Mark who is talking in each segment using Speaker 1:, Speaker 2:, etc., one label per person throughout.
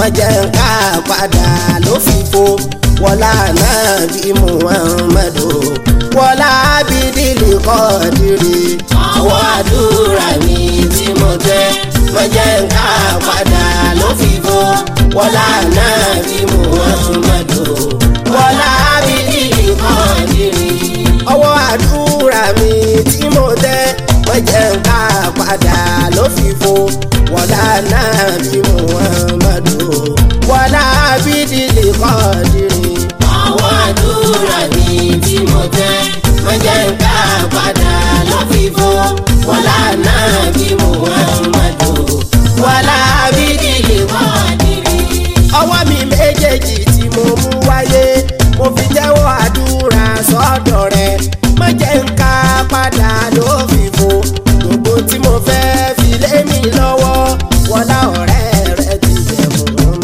Speaker 1: má jẹ́ ń ká padà ló fi fo wọlá náà bí muhammadu wọlá bídìlì kọ́ọ̀dìrì ọwọ́ àdúrà mi tí mo tẹ́ má jẹ́ ń ká padà ló fi fo wọlá náà bí muhammadu wọlá bídìlì kọ́ọ̀dìrì ọwọ́ àdúrà mi tí mo tẹ́ má jẹ́ ń ká padà ló fi fo wọlá náà bí muhammadu wọlá bídìlì kọ́ọ̀dìrì
Speaker 2: ọwọ́ àdúrà mi tí mo tẹ́ má jẹ́ ń ká padà lọ́fífó wọlá náà bí Muhammadu
Speaker 1: wọlá bídìlì
Speaker 2: kọ́ọ̀dìrì.
Speaker 1: ọwọ́ mi méjèèjì tí mo mú wáyé mo fi jẹ́wọ́ àdúrà sọ́dọ̀ rẹ̀ má jẹ́ ń ká padà ló fi fo gbogbo tí mo fẹ́ fi lé mi lọ́wọ́ wọlá ọ̀rẹ́ rẹ̀ ti jẹ́ mọ́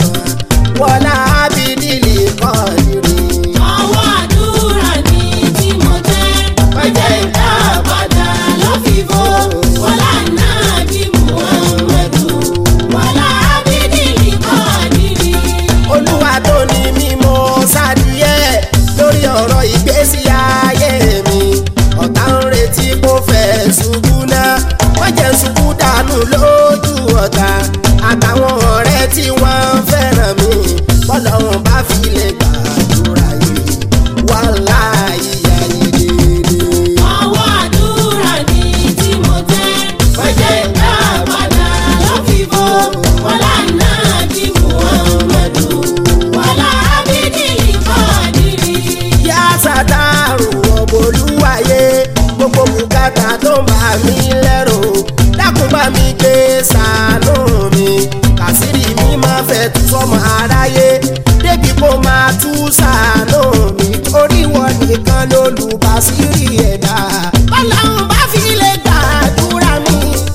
Speaker 1: wọlá bídìlì kọ́ọ̀dìrì.
Speaker 2: ọwọ́ àdúrà mi tí mo tẹ́ má jẹ́ ń ká padà lọ́fífó wọlá náà bí Muhammadu wọlá bídìlì kọ́ọ̀dìrì.
Speaker 1: olúwa tó ní mímọ́ sádìyẹ lórí ọ̀rọ̀ ìgbésí ayé mi ọ̀tá ń retí kó fẹ́ ṣubú náà wọ́n jẹ́ ṣubú dànù lójú ọ̀tá àtàwọn ọ̀rẹ́ tí wọ́n fẹ́ràn mi bọ́lọ́run bá fi lè gbàdúrà yìí wàhálà ìyá yìí dédé.
Speaker 2: ọwọ́ àdúrà ni tí mo tẹ́ má jẹ́ ń ká padà lọ́fífó wọlá náà bí Muhammadu wọlá bídìlì kọ́ọ̀dìrì.
Speaker 1: yá sàtàrù ọ̀bọ̀lúwàyé gbogbo bùkátà tó ń bà mí lẹ́rù dákun bá mi gbé ṣàánú mi kàsírí mi máa fẹ́ tú sọ́mọ aráyé débi kó máa tú ṣàánú mi torí wọn nìkan lólùbásírì ẹ̀dá bọ́láhùn bá fi lè gbàdúrà mi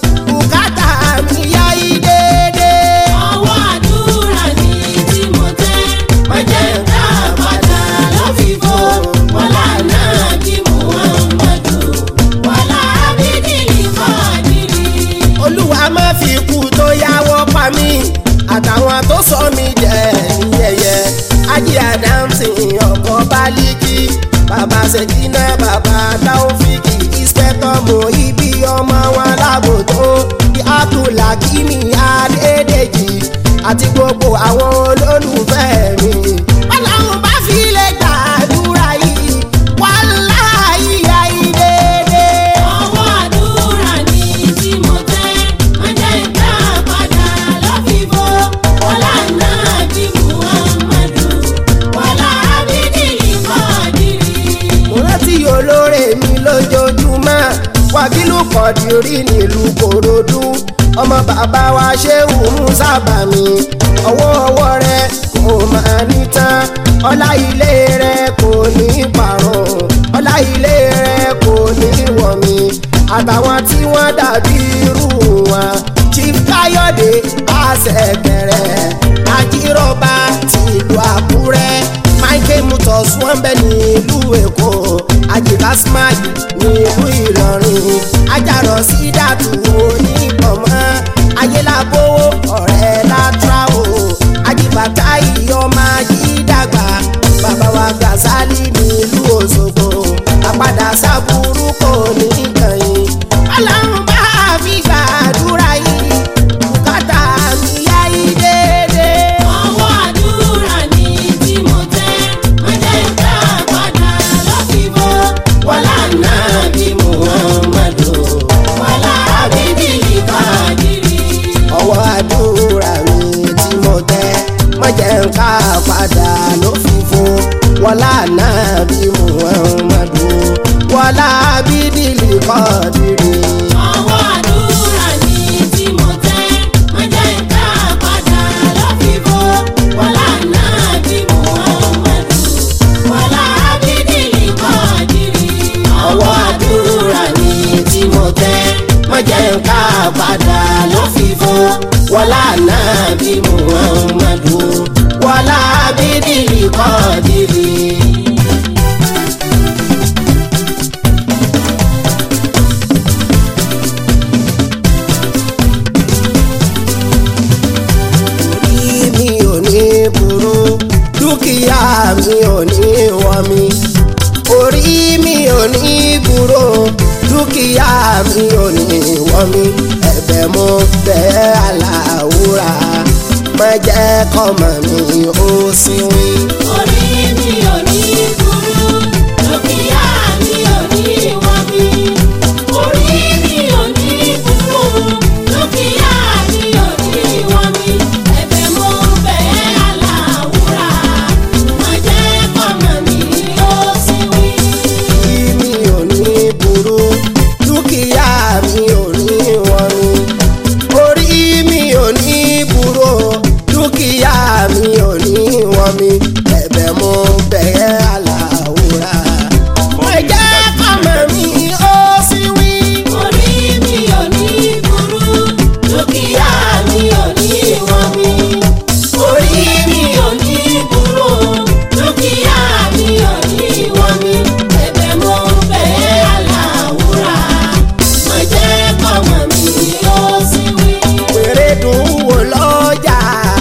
Speaker 1: bùkátà mi yá yí déédéé.
Speaker 2: ọwọ́ àdúrà ni tí mo tẹ́ má jẹ́ ń ká padà lọ́fífó wọlá náà bí Muhammadu wọlá bídìlì kọ́ọ̀dìrì.
Speaker 1: olúwa má fi ikú tó yáwọ́ pa mí àtàwọn tó sọ mí jẹ ní yẹ̀yẹ́ ajé adamsi ọkọ baliki bàbá ṣèkínà bàbá taofiki ìṣẹ́tọ̀ mọ ibi ọmọ wọn lágòtó bí abdulhakimi adédèjì àti gbogbo àwọn olólùfẹ́ mi. ọlọ́run bá fi lè gbàdúrà yìí wàláhì ayé déédéé.
Speaker 2: ọwọ́ àdúrà ni tí mo tẹ́ má jẹ́ ń ká padà lọ́fífó wọlá náà bí Muhammadu wọlá bídìlì kọ́ọ̀dìrì.
Speaker 1: mo rántí olóore mi lójoojúmọ́ wákìlú kọ̀dìrí nílùú kòròdú ọmọ bàbá wa ṣéwù musa bàmí ọwọ́ ọwọ́ rẹ kò máa ní tán ọlá ilé rẹ kò ní parun ọlá ilé rẹ kò ní wọ̀ mí àtàwọn tí wọ́n dàbí irú wọn chief káyọ̀dé àṣẹ̀kẹ̀rẹ̀ àjíròbá tìlú àkúrẹ́ michael mutos wọ́n bẹ nílùú èkó àjìká smile nílùú ìlọrin ajarọ sídàtú onígbọmọ ayélabówó ọ̀rẹ́ látràwò àjìbàtà ìyọmọ ayídàgbà bàbá wa gàzálì nílùú òṣogbo àpadà sábúrú kò ní kàyìn ọlọ́run bá fi gbàdúrà yìí bùkátà mi yá yí déédéé.
Speaker 2: ọwọ́ àdúrà ni tí mo tẹ́ má jẹ́ ń ká padà lọ́fífó wọlá náà bí Muhammadu wọlá bídìlì kọ́ọ̀dìrì.
Speaker 1: ọwọ́ àdúrà mi tí mo tẹ́ má jẹ́ ń ká padà ló fi fún wọlá náà bí muhammadu wọlá bídìlì kọ́ọ̀dìrì.
Speaker 2: ọwọ́ àdúrà ni tí mo tẹ́ má jẹ́ ń ká padà lọ́fífó wọlá náà bí Muhammadu wọlá bídìlì kọ́ọ̀dìrì.
Speaker 1: ọwọ́ àdúrà mi tí mo tẹ́ má jẹ́ ń ká padà ló fi fún wọlá náà bí muhammadu wọlá bídìlì kọ́ọ̀dìrì. orí mi ò dúkìá mi ò ní wọ́n mi orí mi ò ní gbúrò dúkìá mi ò ní wọ́n mi ẹ̀bẹ̀ mo bẹ̀ aláwùrà má jẹ́ kọ́mọ mi ó sì wí.
Speaker 2: orí mi ò ní burú dúkìá mi ò ní wọ́n mi. orí mi ò ní burú dúkìá mi ò ní wọ́n mi. ẹ̀bẹ̀ mo bẹ̀ aláwùrà má jẹ́ kọ́mọ mi ó sì wí.
Speaker 1: orí mi ò ní burú dúkìá mi ò ní wọ́n mi orí mi ò ní burú dúkìá mi ò ní wọ́n mi ẹ̀bẹ̀ mo bẹ̀ aláwùrà má jẹ́ kọ́mọ mi ó sì wí.
Speaker 2: orí mi ò ní burú dúkìá mi ò ní wọ́n mi. orí mi ò ní burú dúkìá mi ò ní wọ́n mi. ẹ̀bẹ̀ mo bẹ̀ aláwùrà má jẹ́ kọ́mọ mi ó sì wí.
Speaker 1: wèrè dùn wò lọ́jà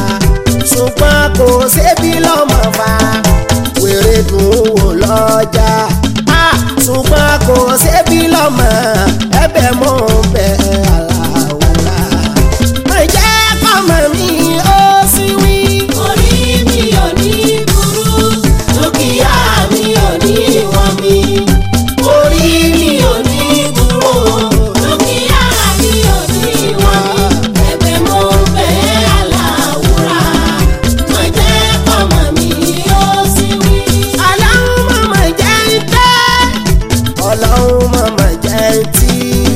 Speaker 1: ṣùgbọ́n kò sébi lọ́mọ fa wèrè dùn wò lọ́jà ah, ṣùgbọ́n kò sébi lọ́mọ ẹ̀bẹ̀ mọ́ bẹ̀ aláwòrán má jẹ́ kọ́mọ mi ó sì wí.
Speaker 2: orí mi ò ní burú dúkìá mi ò ní wọ́n mi. orí mi ò ní burú dúkìá mi ò ní wọ́n mi. ẹ̀bẹ̀ mo bẹ̀ aláwùrà má jẹ́ kọ́mọ mi ó sì wí.
Speaker 1: ọlọ́run mọ̀mọ́ jẹ́ ń tẹ́ ọlọ́run mọ̀mọ́ jẹ́ ń tí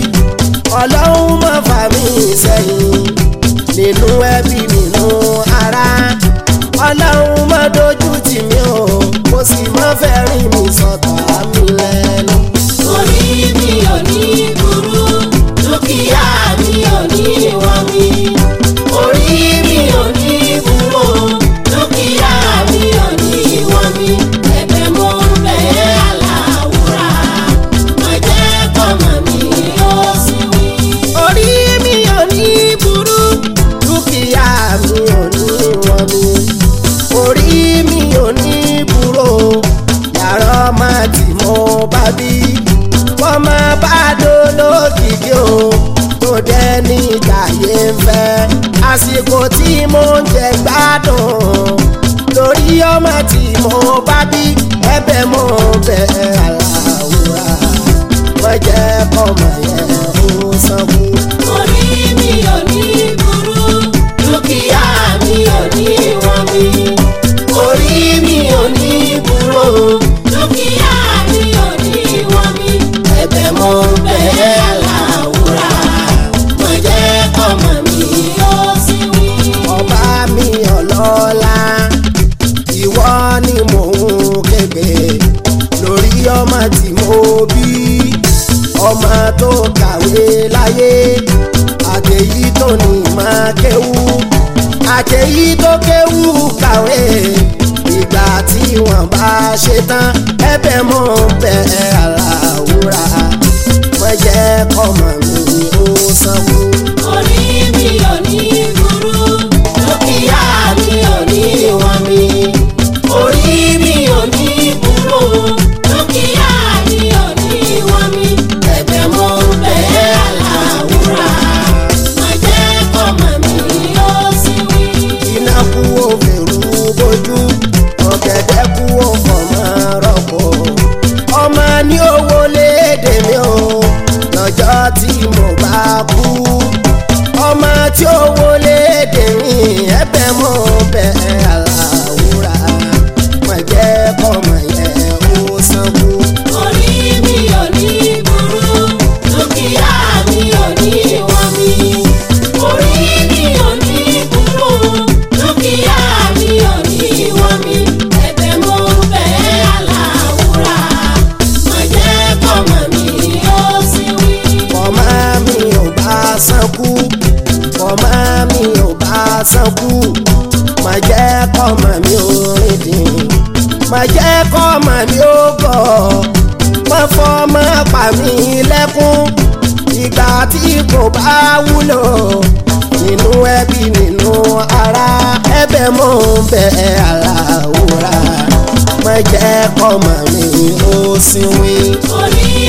Speaker 1: ọlọ́run mọ̀ fà mí sẹ́yìn nínú ẹbí nínú ara ọlọ́run mọ̀ dojú tì mí o kò sì mọ̀ fẹ́ rìn mí sọ̀tà mi lẹ́nu.
Speaker 2: orí mi ò ní burú dúkìá mi ò ní wọ́n mi. orí mi ò ní burú dúkìá mi ò ní wọ́n mi. ẹ̀bẹ̀ mo ń bẹ̀ aláwùrà má jẹ́ kọ́mọ mi ó sì wí.
Speaker 1: orí mi ò ní burú dúkìá mi ò ní wọ́n mi orí mi ò ní burú yàrá ọmọ tí mo bá bí wọ́n máa bá dolókìkí o tó dẹ́ ní ìjàyè ń fẹ́ àsìkò tí mo ń jẹ gbádùn lórí ọmọ tí mo bá bí ẹ̀bẹ̀ mo bẹ̀ aláwòrán wọ́n jẹ́ kọ́mọ yẹn ó sanwó.
Speaker 2: orí mi ò ní burú dúkìá mi ò ní wọ́n mi. orí mi ò ní burú dúkìá mi ò ní wọ́n mi. ẹ̀bẹ̀ mo ń bẹ̀ aláwùrà má jẹ́ kọ́mọ mi ó sì wí.
Speaker 1: ọba mi ọlọ́lá ìwọ ni mò ń képe lórí ọmọ tí mo bí ọmọ tó kàwé láyé àtẹ̀yí tó ní máa kéwú àtẹ̀yí tó kéwú kàwé ìgbà tí wọ́n bá ṣe tán ẹ̀bẹ̀ mọ́ bẹ̀ aláwùrà má jẹ́ kọ́mọ mi ó sanwó.
Speaker 2: orí mi ò ní burú dúkìá mi ò ní wọ́n mi. orí mi ò ní burú dúkìá mi ò ní wọ́n mi. ẹ̀bẹ̀ mo ń bẹ̀ aláwùrà má jẹ́ kọ́mọ mi ó sì wí.
Speaker 1: iná kú òfèrú bójú ọ̀gẹ̀dẹ̀ kú òfòmọ́ rọ̀pò ọmọ ní owó léde mi o lọ́jọ́ tí mo bá kú ọmọ tí owó léde mi ẹ̀bẹ̀ mo bẹ̀ aláwùrà má jẹ́ kọ́mọ yẹn ó sanwó.
Speaker 2: orí mi ò ní burú dúkìá mi ò ní wọ́n mi. orí mi ò ní burú dúkìá mi ò ní wọ́n mi. ẹ̀bẹ̀ mo ń bẹ̀ aláwùrà má jẹ́ kọ́mọ mi ó sì wí.
Speaker 1: ọmọ mi ò bá sánkú ọmọ mi ò bá sánkú má jẹ́ kọ́mọ mi ò rìn dín má jẹ́ kọ́mọ mi ò gọ̀ má fọmọ pa mí lẹ́kún ìgbà tí kò bá wúlò nínú ẹbí nínú ara ẹ̀bẹ̀ mò ń bẹ̀ aláwòrán jẹ́ kọ́mọ mi ó sinwi.
Speaker 2: orí